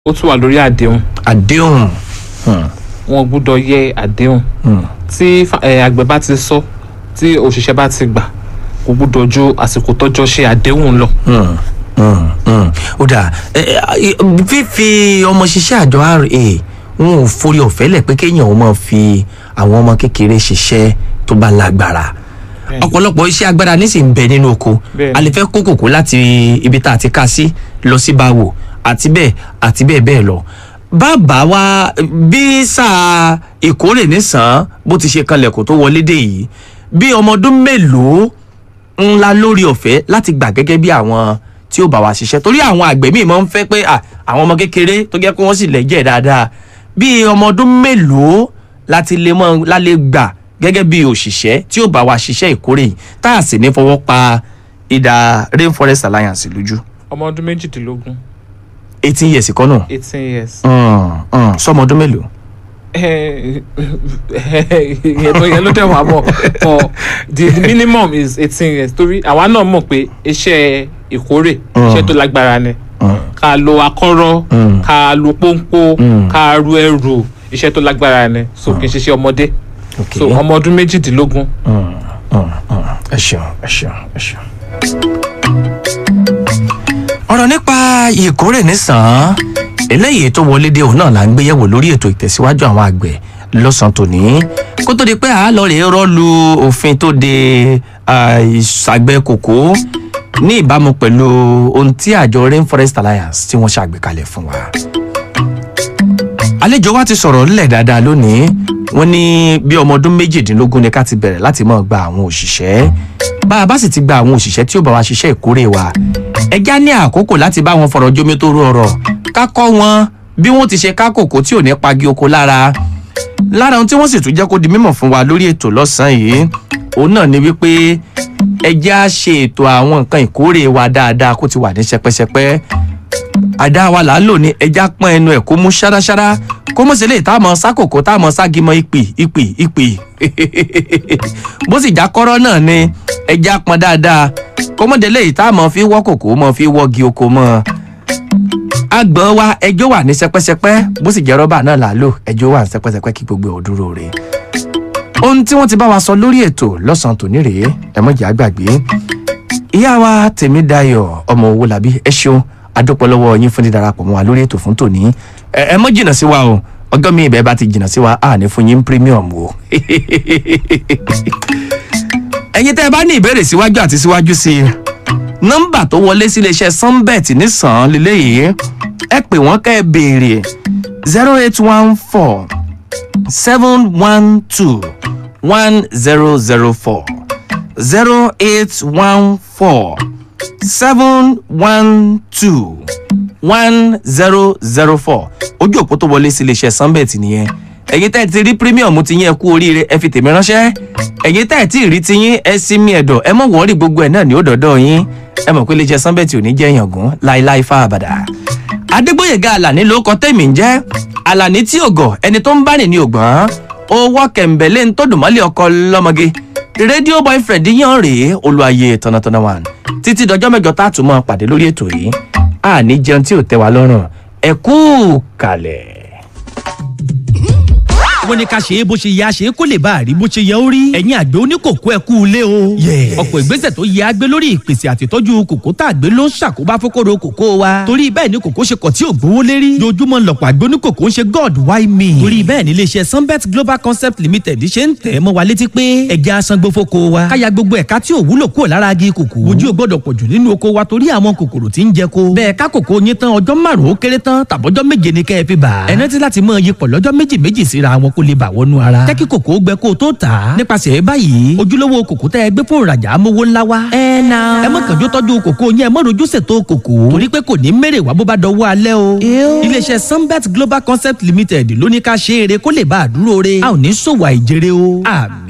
ó tún wà lórí àdéhùn àdéhùn hmm, wọn gbúdọ̀ yẹ àdéhùn hmm. tí fa- eh, àgbẹ̀ bá ti sọ tí òṣìṣẹ́ bá ti gbà kò gbúdọ̀ ju àsìkò tọ́jọ́ ṣe àdéhùn lọ. Hmm, hmm, hmm. ó dà ẹ, ẹ, fífi ọmọ ṣiṣẹ́ àjọ ra wọn ò forí ọ̀fẹ́ lẹ̀ pé kéèyàn ó máa fi àwọn ọmọ kékeré ṣiṣẹ́ tó bá lágbára Bẹ́ẹ̀ni. ọ̀pọ̀lọpọ̀ iṣẹ́ agbára nísìnyí bẹ nínú oko Bẹ́ẹ̀ni. a lè fẹ́ kó kòkó láti ibi tá a ti ká sí lọ sí báwò àti bẹ́ẹ̀ àti bẹ́ẹ̀ bẹ́ẹ̀ lọ bàbá wa bí sáà ìkórè nísàn bó ti ṣe kanlẹ̀ kó tó wọlé dé yìí bí ọmọ ọdún mélòó ńlá lórí ọ̀fẹ́ láti gbà gẹ́gẹ́ bí àwọn tí ó bá wa ṣiṣẹ́ torí àwọn àgbẹ̀ míì máa ń fẹ́ pé à, àwọn ọmọ kékeré tó jẹ́ pé wọ́n sì lẹ́jẹ̀ dáadáa bí ọmọ ọdún mélòó láti lè mọ́ lálẹ́ gbà gẹ́gẹ́ bí òṣìṣẹ́ tí ó bá wa ṣiṣẹ́ ìkórè yìí tá a sì ní fọwọ́ pa ìdá rainforest alliance lójú ọmọ ọdún méjìdínlógún eighteen years kọ́ náà eighteen years. Mm, mm, sọmọ ọdún mélòó. ìyẹn ló- ìyẹn ló dẹ̀ wá mọ̀ but the the minimum is eighteen years torí àwa náà mọ̀ pé iṣẹ́ ìkórè iṣẹ́ tó lágbára ni ká lo akọ́rọ́ Mm. ká lo pọ́npọ́ Mm. ká ru ẹrù iṣẹ́ tó lágbára ni so kì í ṣiṣẹ́ ọmọdé Okay. so ọmọ ọdún méjìdínlógún Mm, mm, mm. ẹ ṣeun ẹ ṣeun ẹ ṣeun. ọ̀rọ̀ nípa ìkórè nísàn-án eléyìí tó wọlé dé òun náà là ń gbéyẹ̀wò lórí ètò ìtẹ̀síwájú àwọn àgbẹ̀ lọ́sàn-án tòní kó tó di pé àá lọ rèé rọ́ọ̀lù òfin tó de ah, ìṣàgbẹ̀ kòkó ní ìbámu pẹ̀lú ohun tí àjọ rainforest alliance tí wọ́n ṣàgbékalẹ̀ fún wa àlejò wa ti sọ̀rọ̀ ńlẹ̀ dáadáa lónìí wọ́n ní bí ọmọ ọdún méjìdínlógún ni ká ti bẹ̀rẹ̀ láti máa gba àwọn òṣìṣẹ́ bá a bá sì ti gba àwọn òṣìṣẹ́ tí ó bá wa ṣiṣẹ́ ìkórè wa ẹja ní àkókò láti bá wọn fọ̀rọ̀ jómi tó rú ọ̀rọ̀ ká kọ́ wọn bí wọ́n ti ṣe ká kòkó tí ò ní pagi oko lára lára ohun tí wọ́n sì tún jẹ́ kó di mímọ̀ fún wa lórí ètò lọ́sàn-án yìí òun náà ni wípé ẹja ṣe ètò àwọn nǹkan ìkórè wa dáadáa kó ti wà ní ṣẹpẹṣẹpẹ àdá wa là ń lò ní ẹja pọ́n ẹnu ẹ̀ kó mú ṣáráṣárá kó mọ̀ sí lè tá a mọ̀ sákòkò tá a mọ̀ ságimọ̀ ìpì ìpì ìpì bó sì já kọ́rọ́ náà ni ẹja pọ́n dáadáa kó mọ̀ délé yìí tá a mọ̀ fi wọ́ kòkó mọ̀ fi wọ́gi oko mọ́ agbọ̀n wa ẹjọ́ wà ní sẹpẹ́sẹpẹ́ bó sì jẹ́ rọ́bà náà là á lò ẹjọ́ wà ní sẹpẹ́sẹpẹ́ kí gbogbo ẹ̀ ò dúró re ohun tí wọ́n ti bá wa sọ lórí ètò lọ́sàn-án tòní rèé ẹ̀mọ́jà àgbàgbé ìyá wa tèmídayọ̀ ọmọ owó làbí ẹ ṣeun adúpọ̀ lọ́wọ́ yín fún dídarapọ̀ mọ́ wa lórí ètò fún tòní ẹ ẹ mọ́ jìnnà sí wa o ọjọ́ mi ìbẹ́ bá ti jìnnà sí wa a ní fún yín premium o. ẹ̀yin tẹ́ ẹ bá ní ìbéèrè síwájú àti síwájú sí i nọ́mbà tó wọlé sí iléeṣẹ́ sunbet nísàn-án lélẹ́yìí ẹ pè wọ́n kẹ́ ẹ béèrè zero eight one four seven one two one zero zero four zero eight one four seven one two one zero zero four ojú òpó tó wọlé sí iléeṣẹ́ sunbet nìyẹn ẹ̀yin tẹ́ ẹ ti rí premium ti yín ẹ kú oríire ẹ fi tèmi ránṣẹ́ ẹ̀yin tẹ́ ẹ ti rí ti yín ẹ sí mi ẹ̀dọ̀ ẹ mọ̀ wọ́n rí gbogbo ẹ̀ náà ní òdòdó yín ẹ mọ̀ pé iléeṣẹ́ sunbet ò ní jẹ́ yàngún láéláé fá àbàdà adégbòyèga àlàní ló kọ tẹ̀mí ń jẹ́ àlàní tí ògọ̀ ẹni tó ń bá rìn ní ògbọ́n owó kẹ̀ǹbẹ̀lẹ́ ń tó dùnmọ́lẹ̀ ọkọ lọ́mọge rédíò boyfriend yàn rèé olùwàyè tọ̀nàtọ̀nà wà títí dọjọ́ mẹ́jọ tá a tún mọ́ pàdé lórí ètò yìí àní jẹun tí ò tẹ́ wa lọ́rùn ẹ kú kalẹ̀. wọ́n ní ká ṣe é bó ṣe yẹ a ṣe é kó lè bá a rí bó ṣe yẹ ó rí. ẹ̀yin àgbẹ̀ oníkòkó ẹ kú ilé o. ọ̀pọ̀ ìgbésẹ̀ tó yẹ a gbé lórí ìpèsè àtìtọ́jú kòkó tá a gbé ló ń ṣàkóbá fókòrò kòkó wa. torí bẹ́ẹ̀ ni kòkó ṣe kọ̀ tí ò gbówó lérí. dojúmọ́ lọ̀pọ̀ àgbẹ̀ oníkòkó ń ṣe god why me. torí bẹ́ẹ̀ ni iléeṣẹ́ sunbet global concept limited ṣe ń tẹ̀ mọ́ wa létí pé ẹja asangbó fóko wa. káya gbogbo ẹ̀ka tí ò wúlò kúrò lára agi kòkó. ojú ò gbọ́dọ̀ pọ̀jù nínú oko wa torí àwọn kòkòrò tí ń jẹ ko. bẹ́ẹ̀ ká kòkó yín tán ọjọ́ márùn-ún ó kéré tán tàbọ́jọ́ méje ni kẹ́ ẹ fi bà. ẹ rántí láti mọ iyipọ̀ lọ́jọ́ méjì méjì síra wọn kó lè bà wọnú ara. jẹ́ kí kòkó gbẹ kó o tó tà á. nípasẹ̀ báyìí ojúlówó kòkó tẹ́ ẹ gbé fún ìrajà amówó ńlá wa. ẹ na. ẹ má kànjú tọ́jú kòkó yẹn ẹ má rojú ṣètò kòkó. torí pé kò ní mèrè wá bó bá dọwọ́ alẹ́ o. iléeṣẹ́ sunbet global concept limited ló ní ká ṣe eré kó lè bá a dúró re. a ò ní ṣòwò àìjèrè o. àmì